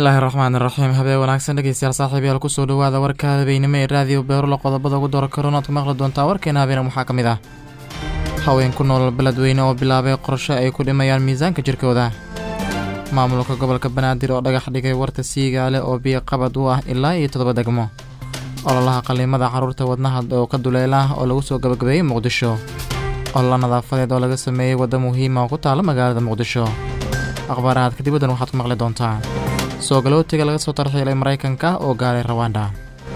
bismillaahi raxmaan iraxiim habeen wanaagsan dhegeystayaal saaxiibayaal kusoo dhawaada warka habeynimo ee raadiyo beerulo qodobada ugu doora karoon aad ku maqli doontaa warkeena habeena waxaa ka mid ah haween ku nool beledweyne oo bilaabay qorshe ay ku dhimayaan miisaanka jirkooda maamulka gobolka banaadir oo dhagax dhigay warta siigaale oo biyo qabad u ah ilaa iyo toddoba degmo ololaha qaliimada carruurta wadnaha oo ka duleela oo lagu soo gabagabeeyey muqdisho olola nadaafadeed oo laga sameeyey wadda muhiima oo ku taala magaalada muqdisho akhbaarahaad kadib waddan waxaad ku maqli doontaa soo galootiga laga soo tarxiilay maraykanka oo gaaray rawanda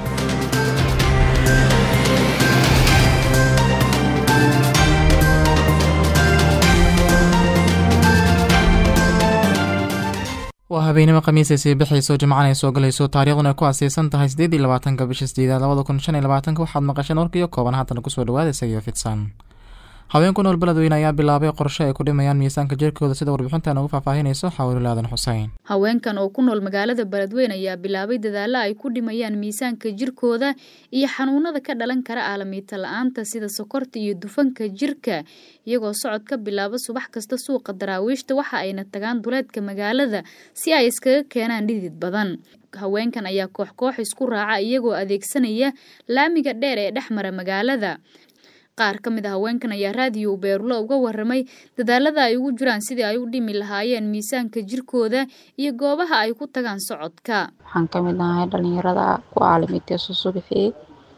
waa habeenimo khamiisay sii bixayso jimcan ay soo galayso taariikhduna ay ku aseysan tahay siddeed iyo labaatanka bisha sideedaad labada kun shan iyo labaatanka waxaad maqasheen warkiyo kooban haatana kusoo dhawaada isagiyo fidsan haween ku nool beledweyne ayaa bilaabay qorshe ay ku dhimayaan miisaanka jirkooda sida warbixintan ugu faahfaahinayso xawilul aadan xuseyn haweenkan oo ku nool magaalada beledweyne ayaa bilaabay dadaalla ay ku dhimayaan miisaanka jirkooda iyo xanuunada ka dhalan kara aalamiita la-aanta sida sokorta iyo dufanka jirka iyagoo socod ka bilaaba subax kasta suuqa daraawiishta waxa ayna tagaan duleedka magaalada si ay iskaga keenaan dhidid badan haweenkan ayaa koox koox isku raaca iyagoo adeegsanaya laamiga dheer ee dhex mara magaalada qaar ka mid a haweenkan ayaa raadiyo beerulo uga waramay dadaalada ay ugu jiraan sidii ay u dhimi lahaayeen miisaanka jirkooda iyo goobaha ay ku tagaan socodka waxaan ka mid ahay dhalinyarada ku aalimintay susubixii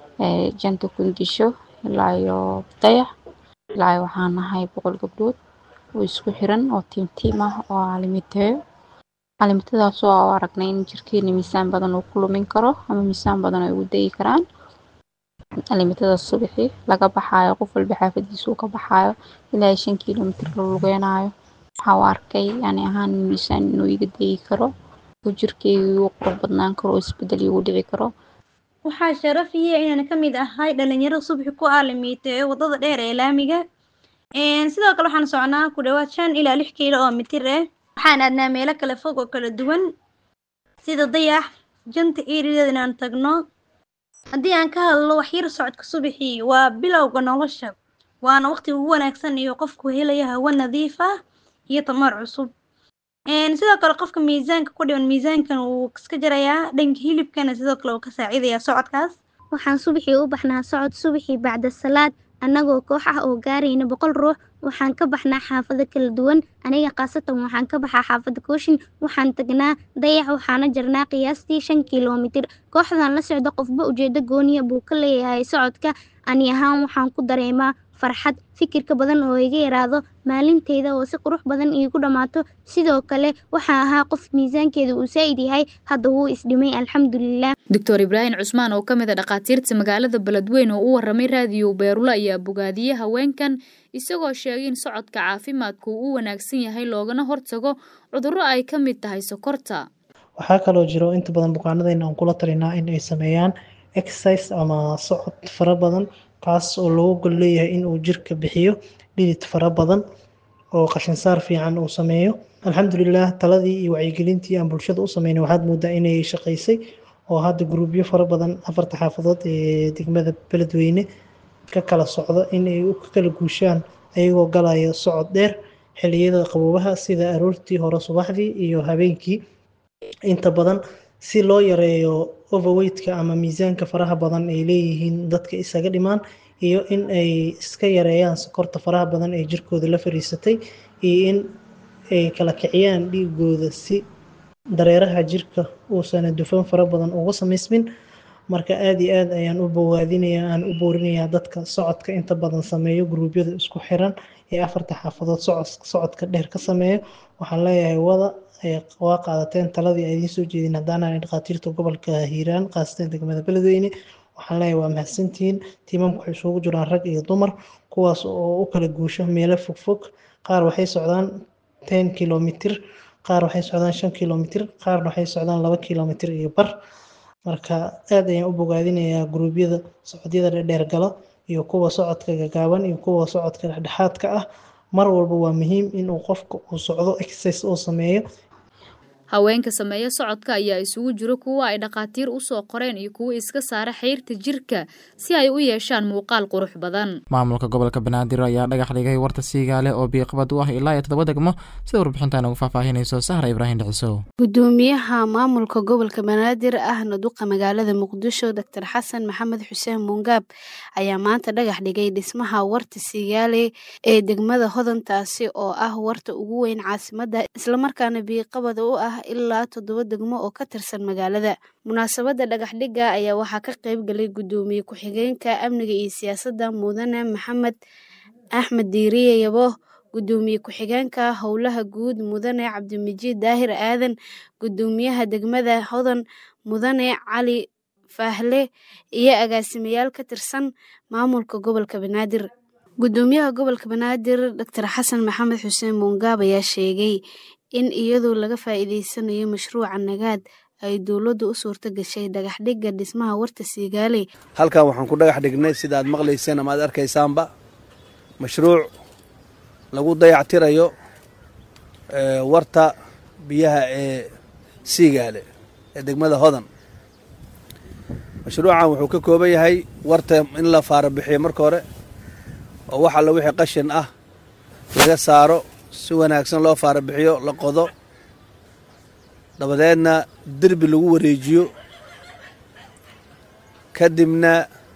ee janta kundisho ilaa iyo dayax ilaa waxaan nahay boqol gabdhood oo isku xiran oo tiim tiim ah oo aalimiteeyo aalimintadaas oo aragnay in jirkeena miisaan badan uu ku lumin karo ama miisaan badan ay ugu dayi karaan alimitadaas subaxii laga baxaayo qof walba xaafadiisa uu ka baxaayo ilaa shan kilomitr la lugeynayo waxaa u arkay yani ahaan miisaan inuu iga dayi karo oo jirkeyga uu qurux badnaan karo oo isbedel igu dhici karo waxaa sharaf iyo inaan ka mid ahay dhalinyaro subaxi ku aalimiiteeyo wadada dheer ee laamiga sidoo kale waxaan socnaa ku dhawaad shan ilaa lix kiilo oo mitir ah waxaan aadnaa meelo kale fog oo kala duwan sida dayax janta erideed inaan tagno haddii aan ka hadlo waxyar socodka subaxii waa bilowga nolosha waana waqti ugu wanaagsan iyo qofku helaya hawo nadiif ah iyo tamar cusub sidoo kale qofka miisaanka ku dhiban miisaankan wuu iska jarayaa dhanka hilibkana sidoo kale uu ka saacidayaa socodkaas waxaan subaxii u baxnaa socod subaxii bacda salaad annagoo koox ah oo gaarayna boqol ruux waxaan ka baxnaa xaafado kala duwan aniga khaasatan waxaan ka baxaa xaafada kooshin waxaan tagnaa dayax waxaana jarnaa qiyaastii shan kilomitir kooxdan la socda qofba ujeedo gooniya buu ka leeyahay socodka ani ahaan waxaan ku dareemaa farxad fikirka badan oo iga yaraado maalinteyda oo si qurux badan iigu dhammaato sidoo kale waxaa ahaa qof miisaankeeda uu saa'id yahay hadda wuu isdhimay alxamdulilah doctor ibraahim cusmaan oo ka mid a dhakhaatiirta magaalada beledweyne oo u waramay raadiyo beerulo ayaa bogaadiyey haweenkan isagoo sheegay in socodka caafimaadku uu u wanaagsan yahay loogana hortago cudurro ay ka mid tahay sokorta waxaa kaloo jiro inta badan bukaanadeyna aan kula talinaa in ay sameeyaan exercise ama socod fara badan kaas oo loogu gol leeyahay in uu jirka bixiyo dhidid fara badan oo qashinsaar fiican uu sameeyo alxamdulilah taladii iyo wacyigelintii aan bulshada u sameynay waxaad moodaa inay shaqaysay oo hadda gruubyo fara badan afarta xaafadood ee degmada beledweyne ka kala socdo inay u kala guushaan ayagoo galaya socod dheer xiliyada qaboobaha sida aroortii hore subaxdii iyo habeenkii inta badan si loo yareeyo overweightka ama miisaanka faraha badan ay leeyihiin dadka isaga dhimaan iyo in ay iska yareeyaan sokorta faraha badan ee jirkooda la fariisatay iyo in ay kala kiciyaan dhiigooda si dareeraha jirka uusan dufan fara badan uga samaysmin marka aada iyo aad ayaan u bowaadinayaa aan u boorinayaa dadka socodka inta badan sameeyo gruubyada isku xiran ee afarta xaafadood socodka dheer ka sameeyo waxaan leeyahay wada waa qaadateen taladii ay idiin soo jeedin haddaanaan dhakhaatiirta gobolka hiiraan qaasatan degmada beledweyne waxaan leeyahay waa mahadsantihiin tiimamka waxay isugu jiraan rag iyo dumar kuwaas oo u kala guusho meelo fogfog qaar waxay socdaan ten kilomitr qaar waxay socdaan shan kilomitr qaarna waxay socdaan laba kilomitr iyo bar marka aada ayaan u bogaadinayaa gruubyada socodyada dhedheer galo iyo kuwa socodka gagaaban iyo kuwa socodka dhexdhexaadka ah mar walba waa muhiim inuu qofka uu socdo exercise uu sameeyo haweenka sameeya socodka ayaa isugu jiro kuwa ay dhakhaatiir usoo qoreen iyo kuwa iska saara xeyrta jirka si ay u yeeshaan muuqaal qurux badan maamulka gobolka banaadir ayaa dhagax dhigay warta siigaale oo biiqbad u ah ilaa iyo toddoba degmo sida warbixintan ugu faahfaahinayso sahra ibraahim dhicisow gudoomiyaha maamulka gobolka banaadir ahna duqa magaalada muqdisho doctor xasan maxamed xuseen muungaab ayaa maanta dhagax dhigay dhismaha warta siigaale ee degmada hodantaasi oo ah warta ugu weyn caasimada islamarkaana biiqabada u ah ilaa toddoba degmo oo ka tirsan magaalada munaasabadda dhagaxdhigga ayaa waxaa ka qayb galay gudoomiye ku-xigeenka amniga iyo siyaasadda mudane maxamed axmed diiriye yabo gudoomiye ku-xigeenka howlaha guud mudane cabdimijiid daahir aadan gudoomiyaha degmada hodan mudane cali faahle iyo agaasimayaal ka tirsan maamulka gobolka banaadir gudoomiyaha gobolka banaadir doctor xasan maxamed xuseen muungaab ayaa sheegay in iyadoo laga faa'iideysanayo mashruuca nagaad ay dowladdu u suurto gashay dhagaxdhigga dhismaha warta siigaale halkan waxaan ku dhagax dhignay sida aad maqlayseen ama aad arkaysaanba mashruuc lagu dayactirayo warta biyaha ee siigaale ee degmada hodan mashruucan wuxuu ka kooban yahay warta in la faara bixiyo marka hore oo wax alla wixii qashin ah laga saaro si wanaagsan loo faara bixiyo la qodo dabadeedna derbi lagu wareejiyo kadibna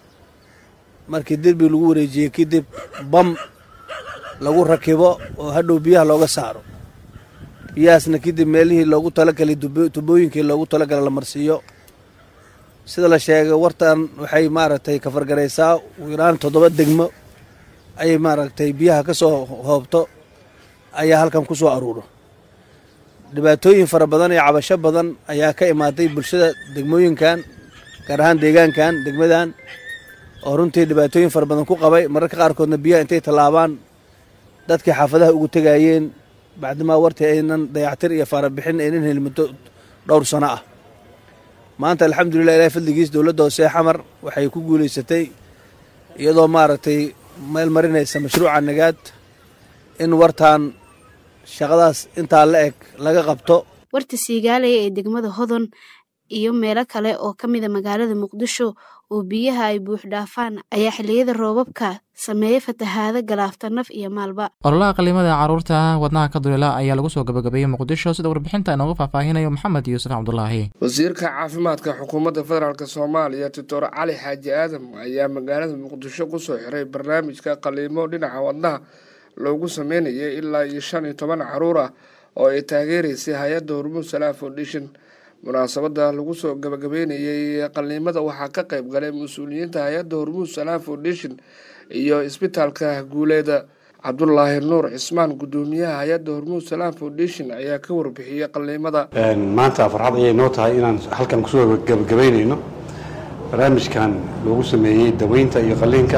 markii derbi lagu wareejiyo kadib bam lagu rakibo oo hadhow biyaha looga saaro biyahaasna kadib meelihii loogu talagalay tubooyinkii loogu talagalay la marsiiyo sida la sheegay wartan waxay maaragtay kafargaraysaa ugu yaraan toddoba degmo ayay maaragtay biyaha ka soo hoobto ayaa halkan ku soo aruuro dhibaatooyin fara badan iyo cabasho badan ayaa ka imaaday bulshada degmooyinkan gaar ahaan deegaankan degmadan oo runtii dhibaatooyin fara badan ku qabay mararka qaarkoodna biyaha intay tallaabaan dadkii xaafadaha ugu tegayeen bacdimaa wartii aynan dayactir iyo faarabixin aynan helin muddo dhowr sano ah maanta alxamdulilah ilahi fadligiis dowladda hoose xamar waxay ku guulaysatay iyadoo maaragtay meel marinaysa mashruuca nagaad in wartaan shaqadaas intaa la eg laga qabto warta siigaale ee degmada hodon iyo meelo kale oo ka mida magaalada muqdisho oo biyaha ay buux dhaafaan ayaa xilliyada roobabka sameeya fatahaado galaafta naf iyo maalba ololaha qalimada caruurta wadnaha ka duleela ayaa lagu soo gabagabeeyey muqdisho sida warbixinta inoogu faahfaahinayo maxamed yuusuf cabdulaahi wasiirka caafimaadka xukuumadda federaalk soomaaliya doctor cali xaaji aadam ayaa magaalada muqdisho kusoo xiray barnaamijka qaliimo dhinaca wadnaha loogu sameynayay ilaa iyo shan iyo toban caruur ah oo ay taageeraysay hay-adda hormuud salaam foundation munaasabada lagu soo gabagabeynayay qaliimada waxaa ka qayb galay mas-uuliyiinta hay-adda hormuud salaam foundation iyo isbitaalka guuleeda cabdulaahi nuur cismaan gudoomiyaha hay-adda hormuud salaam foundation ayaa ka warbixiyey qaliimada maanta farxad ayay noo tahay inaan halkan kusoo gabagabeynayno barnaamijkan loogu sameeyey daweynta iyo qaliinka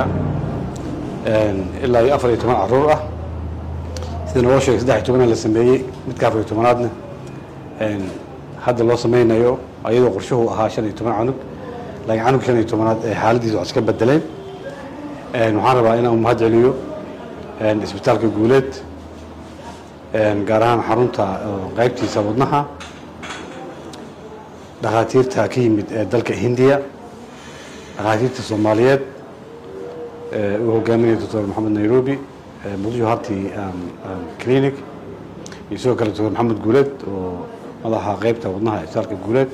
ilaa iyo afar iyo toban caruur ah sida naloo sheegay saddex iyo tobana la sameeyey midka afar iyo tobanaadna hadda loo sameynayo ayadoo qorshuhu ahaa shan iyo toban canug laakiin canug shan iyo tobanaad ee xaaladiisa wax iska bedeleen waxaan rabaa inaan umahad celiyo isbitaalka guuleed gaar ahaan xarunta qaybtiisa wadnaha dhakhaatiirta ka yimid ee dalka hindiya dhakhaatiirta soomaaliyeed uu hogaaminaya doctor maxamed nairobi muqdisho harti clinic iyo sidoo kale doctor maxamed guuleed oo madaxa qaybta wadnaha isbitaalka guuleed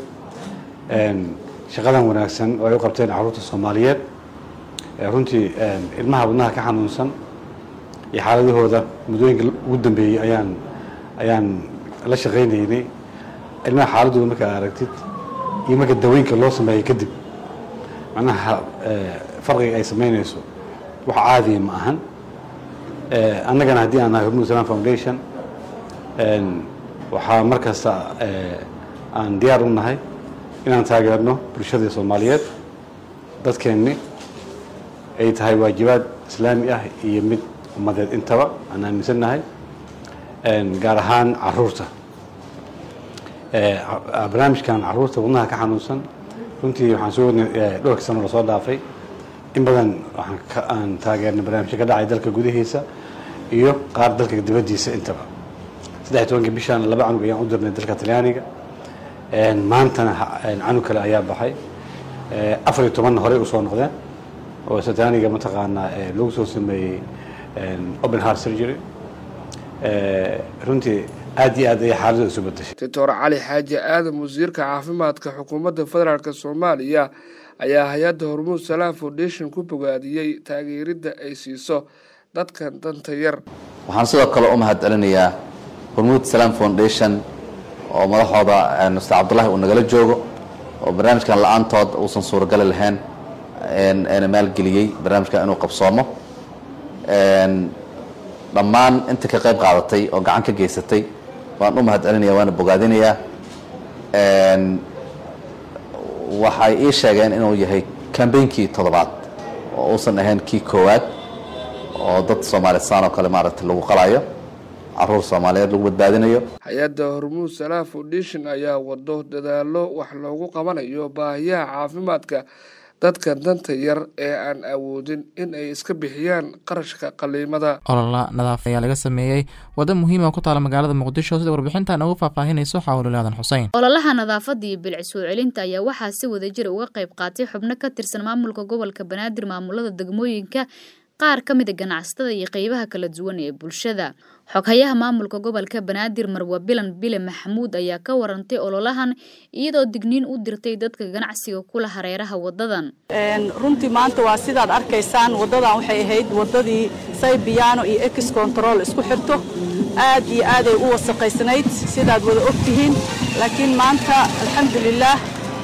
shaqadan wanaagsan oo ay u qabteen caruurta soomaaliyeed runtii ilmaha wadnaha ka xanuunsan iyo xaaladahooda muddooyinka ugu dambeeyey ayaan ayaan la shaqaynaynay ilmaha xaaladooda markaa aragtid iyo marka daweynka loo sameeyo kadib macnaha farqiga ay samaynayso wax caadiya ma ahan annagana haddii aan nahay hormuud salam foundation waxaa mar kasta aan diyaar u nahay inaan taageerno bulshada soomaaliyeed dadkeenni ay tahay waajibaad islaami ah iyo mid ummadeed intaba aan aaminsannahay gaar ahaan caruurta barnaamijkan caruurta wadnaha ka xanuunsan runtii waxaan soo wadnay dhowrka sano lasoo dhaafay in badan aan taageernay barnaamijyo ka dhacay dalka gudihiisa iyo qaar dalka dibaddiisa intaba saddex tobanka bishaan laba canug ayaan u dirnay dalka talyaaniga maantana canug kale ayaa baxay afar iyo tobanna horey usoo noqdeen oo talyaaniga mataqaanaa lagu soo sameeyey open heart surgery runtii aad iyo aad ayay xaaladda isu bedeshay doctor cali xaaji aadan wasiirka caafimaadka xukuumadda federaalk soomaaliya ayaa hay-adda hormuud salaam foundation ku bogaadiyey taageeridda ay siiso dadkan danta yar waxaan sidoo kale u mahad celinayaa hormuud salaam foundation oo madaxooda mr cabdullahi uu nagala joogo oo barnaamijkan la-aantood uusan suuragali lahayn eena maalgeliyey barnaamijkan inuu qabsoomo dhammaan inta ka qayb qaadatay oo gacan ka geysatay waan u mahad celinaya waana bogaadinayaa waxay ii sheegeen inuu yahay kambeynkii toddobaad oo uusan ahayn kii koowaad oo dad soomaalisaan oo kale maaragtay lagu qalayo caruur soomaaliyeed lagu badbaadinayo hay-adda hormuud salaam foundation ayaa wado dadaalo wax loogu qabanayo baahiyaha caafimaadka dadka danta yar ee aan awoodin in ay iska bixiyaan qarashka qaliimada olola nadaaf ayaa laga sameeyey waddo muhiima ku taala magaalada muqdisho sida warbixintan ugu faahfaahinayso xawlulaadan xuseen ololaha nadaafadda iyo bilic soo celinta ayaa waxaa si wadajira uga qayb qaatay xubno ka tirsan maamulka gobolka banaadir maamulada degmooyinka qaar ka mida ganacsatada iyo qeybaha kala duwan ee bulshada xoghayaha maamulka gobolka banaadir marwa bilan bile maxamuud ayaa ka warantay ololahan iyadoo digniin u dirtay dadka ganacsiga kula hareeraha wadadan runtii maanta waa sidaad arkaysaan wadadan waxay ahayd wadadii saybiyaano iyo ex control isku xirto aad iyo aaday u wasaqaysnayd sidaad wada ogtihiin laakiin maanta alxamdulilaah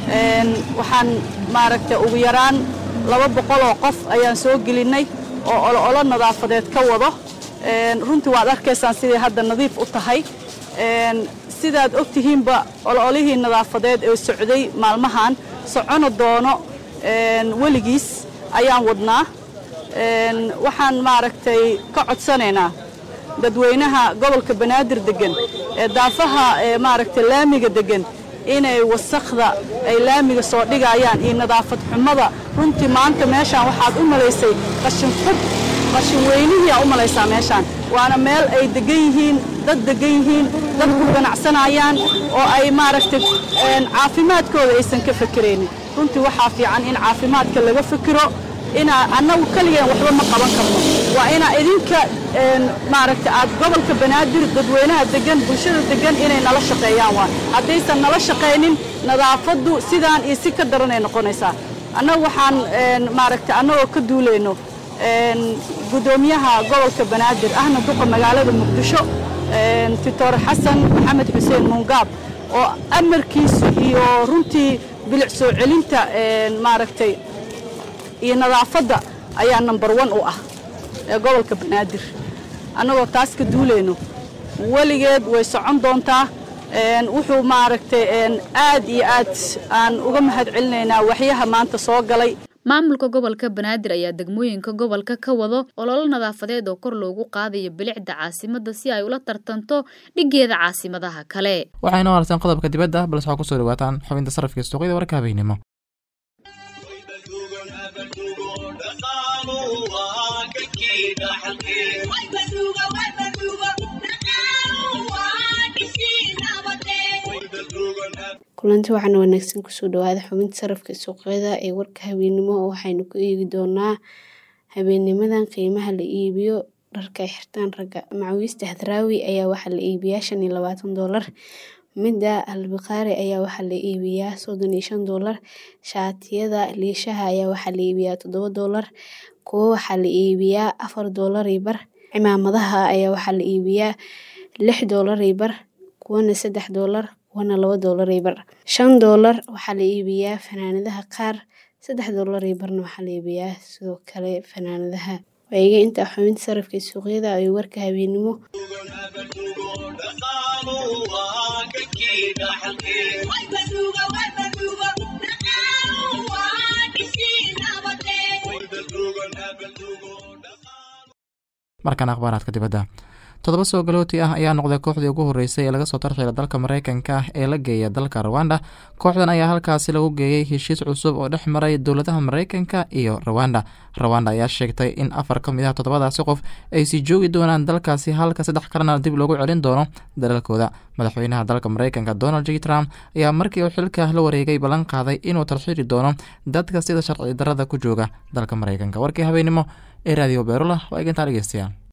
waxaan maaragtay ugu yaraan laba boqol oo qof ayaan soo gelinay oo olo nadaafadeed ka wado runtii waad arkaysaan siday hadda nadiif u tahay sidaad og tihiinba ololihii nadaafadeed ee socday maalmahan socono doono weligiis ayaan wadnaa waxaan maaragtay ka codsanaynaa dadweynaha gobolka banaadir degan ee daafaha maaragtay laamiga degan inay wasakhda ay laamiga soo dhigayaan iyo nadaafad xumada runtii maanta meeshaan waxaad u malaysay qashin qub qashin weynihiiaa u malaysaa meeshaan waana meel ay degan yihiin dad degan yihiin dad ku ganacsanayaan oo ay maaragtay caafimaadkooda aysan ka fekeraynin runtii waxaa fiican in caafimaadka laga fekero inaa annagu keligeen waxba ma qaban karno waa inaa idinka maaragta aad gobolka banaadir dadweynaha degan bulshada degan inay nala shaqeeyaan waa haddaysan nala shaqaynin nadaafaddu sidaan iyo si ka daranay noqonaysaa annagu waxaan maaragta annagoo ka duulayno guddoomiyaha gobolka banaadir ahna duqa magaalada muqdisho doctor xasan maxamed xuseen muungaab oo amarkiisu iyo runtii bilic soo celinta maaragtay iyo nadaafadda ayaa number one u ah ee gobolka banaadir annagoo taas ka duulayno weligeed way socon doontaa wuxuu maaragtay aad iyo aad aan uga mahad celinaynaa waxyaha maanta soo galay maamulka gobolka banaadir ayaa degmooyinka gobolka ka wado ololo nadaafadeed oo kor loogu qaadayo bilicda caasimadda si ay ula tartanto dhigeeda caasimadaha kale waxayna wararteen qodobka dibadda balse waxaa kusoo dhawaataan xubinta sarafka suuqyada warka habeynimo kulanti waxaana wanaagsan kusoo dhawaada xubinta sarafka suuqyada ee warka habeennimo oo waxaynu ku eegi doonaa habeennimadan qiimaha la iibiyo dharka ay xirtaan ragga macawiista hadraawi ayaa waxaa la iibiyaa shan iyo labaatan doolar midda albaqaari ayaa waxaa la iibiyaa soddon iyo shan doolar shaatiyada liishaha ayaa waxaa la iibiyaa toddoba doolar kuwo waxaa la iibiyaa afar doolar iyo bar cimaamadaha ayaa waxaa la iibiyaa lix doolar iyo bar kuwana saddex doolar kuwana laba doolar iyo bar shan doolar waxaa la iibiyaa fanaanadaha qaar saddex doolar iyo barna waxaa la iibiyaa sidoo kale fanaanadaha waayiga intaa xubinta sarafka suuqyada ay warka habeennimo markan akhbaaraadka dibadda toddoba soo galooti ah ayaa noqday kooxdii ugu horreysay ee laga soo tarxiila dalka mareykanka ah ee la geeya dalka rwanda kooxdan ayaa halkaasi lagu geeyey heshiis cusub oo dhex maray dowladaha mareykanka iyo rwanda rwanda ayaa sheegtay in afar ka mid ah toddobadaasi qof ay sii joogi doonaan dalkaasi halka saddex kalena dib loogu celin doono dalalkooda madaxweynaha dalka mareykanka donald j trump ayaa markii uu xilka la wareegay ballan qaaday inuu tarxiili doono dadka sida sharci darada ku jooga dalka mareykanka warkii habeenimo ee raadiyo beerula waa eegantaa dhegeystayaal